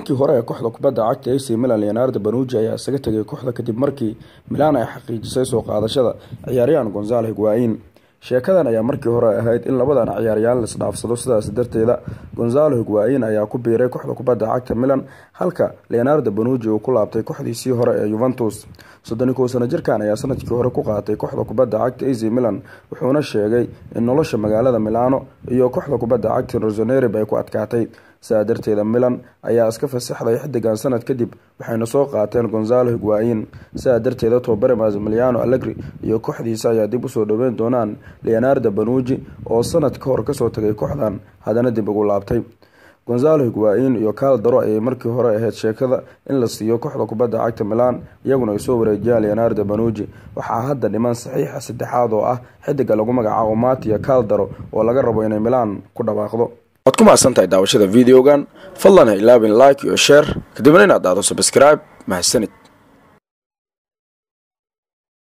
tababarahankii hore ee kooxda kubadda cagta ac milan leonardo banuji ayaa isaga tegay kooxda kadib markii milan ay xaqiijisay soo qaadashada ciyaaryahan gonzalo higuain sheekadan ayaa markii hore ahayd in labadan ciyaaryahan laisdhaafsado sidaas darteeda gonzalo higuain ayaa ku biiray kooxda kubadda cagta milan halka leonardo banuji uu ku laabtay kooxdiisii hore ee yuventus soddoni kow sano jirkan ayaa sanadkii hore ku qaatay kooxda kubadda cagta ac milan wuxuuna sheegay in nolosha magaalada milano iyo kooxda kubadda cagta rosonerib ay ku adkaatay sidaa darteeda milan ayaa iska fasaxday xidigan sanad kadib waxayna soo qaateen gonzalo higuain sidaa darteeda tobabare masmiliano allegri iyo kooxdiisa ayaa dib usoo dhaweyn doonaan leonardo banuji oo sanad ka hor kasoo tagay kooxdan haddana dib ugu laabtay gonzalo higuain iyo kaal daro ayay markii hore ahayd sheekada in la siiyo kooxda kubadda cagta milan iyaguna ay soo wareejiyaan leonardo banuji waxaa hadda dhiman saxiixa saddexaad oo ah xidiga lagu magacaabo matia kaaldaro oo laga rabo inay milan ku dhawaaqdo waad ku mahadsantahay daawashada videogan fadlan ha ilaabin like iyo share kadibna inaad dhahdo subscribe mahadsanid